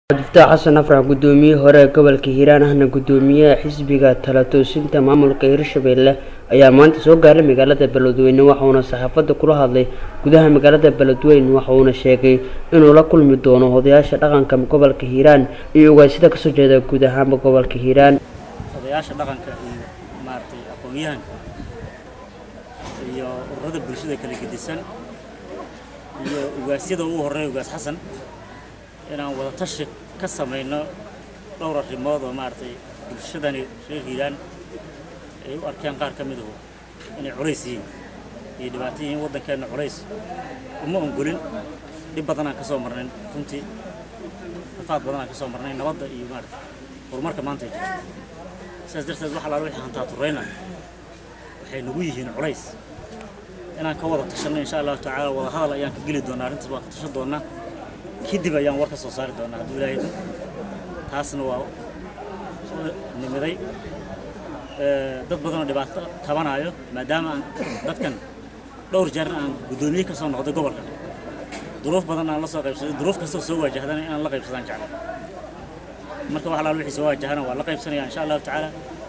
cabdifataax xasan afrax gudoomiyihii hore ee gobolka hiiraan ahna gudoomiyaha xisbiga tala toosinta maamulka hirshabelle ayaa maanta soo gaaray magaalada beledweyne waxauna saxaafadda kula hadlay gudaha magaalada beledweyne waxauna sheegay inuu la kulmi doono odayaasha dhaqanka gobolka hiiraan iyo ugaasida kasoo jeeda guud ahaanba gobolka hiiraan odayaasha dhaqanka iyo maaragtay aqoon-yahanka iyo ururada bulshada kala gedisan iyo ugaasyada ugu horreeya ugaas xasan inaan wada tashi ka samayno dhowr arrimood oo maaragtay bulshadani reer hiiraan ay u arkeen qaar ka miduhu inay culays yihiin iyo dhibaato yihiin waddankeenna culays uma ongolin dhib badanaan ka soo marnayn runtii rafaad badanaan ka soo marnay nabadda iyo maaragtay horumarka maanta ay jirto sidaas darteed wax allaala wixii hantaa turrayna waxay nagu yihiin culays inaan ka wada tashanno insha allahu tacaala wada hadal ayaan ka geli doonaa arrintaas waan ka tashan doonaa kadib ayaan war ka soo saari doonaa hadduu ilaahay idmo taasna waa nimiday dad badanoo dhibaato tabanaayo maadaama aan dadkan dhowr jeerna aan guddoomiye ka soo noqday gobolka duruuf badan aan la soo qaybsaday duruuf kastoo soo waajahdana inaan la qaybsadaan jeclay marka wax alaal wixii soo waajahana waa la qaybsanaya insha allahu tacaala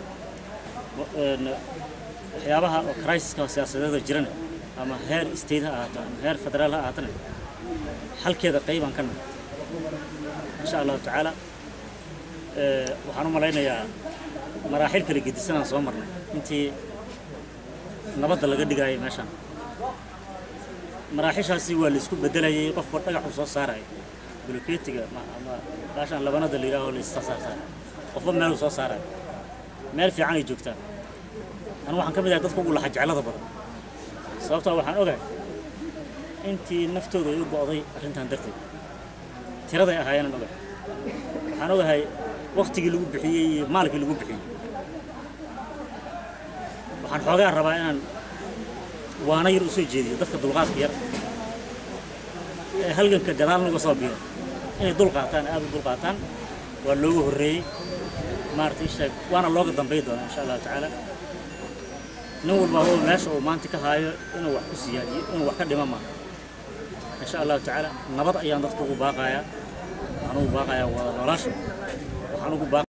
waxyaabaha oo criisiska siyaasadeeda jirana ama heer state ha ahaato ama heer federaal ha ahaatana xalkeeda qaybaan ka nahay insha allahu tacaala waxaan u malaynayaa maraaxil kala gedisanaan soo marnay intii nabadda laga dhigaayay meeshaan maraaxishaasi waa la isku beddelayay qofka dhagaxu soo saaraya buloketiga ama baashaan labanada la yidhaaho la issaarsaar qofba meeluu soo saaraya meel fiican ay joogtaan anu waxaan ka mid ahay dadka ugu laxa jeclada badan sababtoo waxaan ogahay intii naftooda ay u go'day arrintan darteed tiraday ahaayeenan ogahay waxaan ogahay waktigii lagu bixiyey iyo maalkii lagu bixiyey waxaan xoogaa rabaa inaan waana yar u soo jeediyo dadka dulqaadka yar ee halganka gadaal naga soo biiro inay dul qaataan aad u dul qaataan waa loogu horreeyey maaragtay sheeg waana looga dambay doonaa insha allahu tacaala nin walba oo meesha uu maanta ka haayo inuu wax ku siyaadiyo inuu wax ka dhima maaha insha allahu tacaala nabad ayaan dadka ugu baaqayaa waxaan ugu baaqayaa wada nolosha waxaan ugu baaqayaa